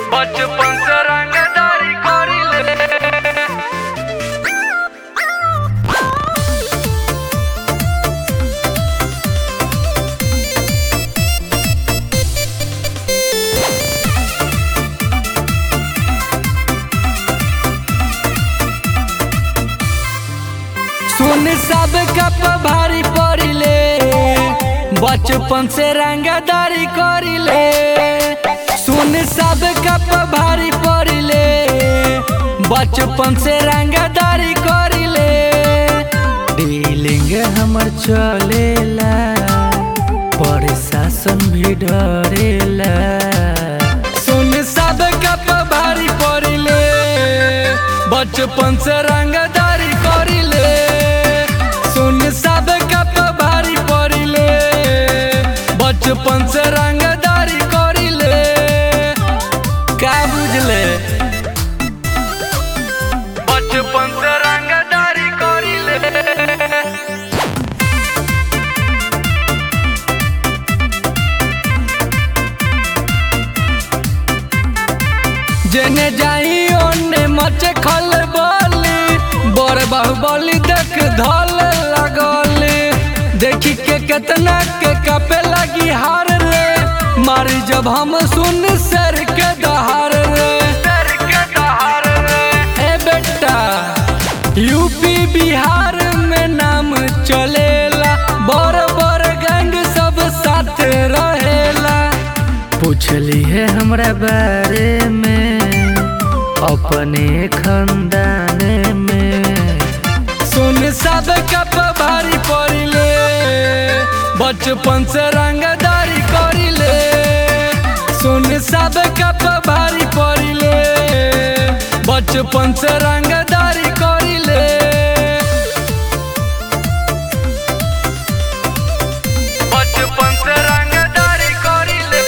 बचपन से रंगदारी करिले सुन सब कप भारी पड़िले बचपन से रंगदारी करिले सुन सब कप भारी पड़िले बचपन से रंगदारी करिले डीलिंग हमर चलेला प्रशासन भी डरेला सुन सब कप भारी पड़िले बचपन से रंगदारी करिले सुन सब कप भारी पड़िले बचपन से रंगदारी करिले का बुझले बचपन से रंगदारी करिले जेने जाई ओने मचे खल बोली बड़ बाहुबली देख धल लगली देखी के केतना के कपे लगी हार रे मारी जब हम सुन सर के दहार रे सर के दहार रे ए बेटा यूपी बिहार में नाम चलेला बड़ बड़ गैंग सब साथ रहेला पूछली है हमरा बारे में अपने खानदान में सुन सब कप भारी पड़िले बचपन से रंगदारी करिले सुन सब कप भारी पड़िले बचपन से रंगदारी करिले बचपन से रंगदारी करिले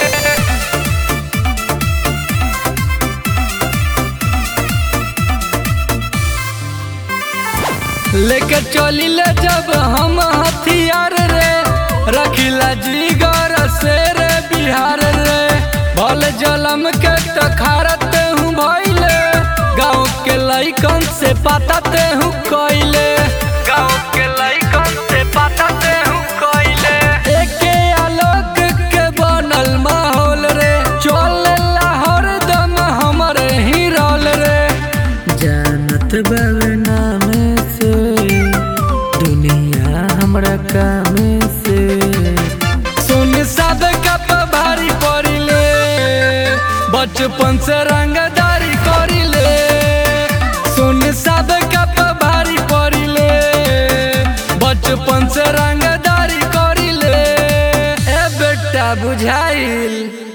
लेके चलिले जब हम हथियार रे रखिला जीगर से रे बिहार रे भल जलम के तखारत हूँ भइले गाँव के लइकन से पाताते हूँ कइले गाँव के लइकन से पताते हूँ कइले एके आलोक के बनल माहौल रे चल हरदम हमरे ही रोल रे जानत बाबे नाम से दुनिया हमरा काम से सुन सब कप भारी पड़िले बचपन से रंगदारी करिले सुन सब कप भारी पड़िले बचपन से रंगदारी करिले ए बेटा बुझाइल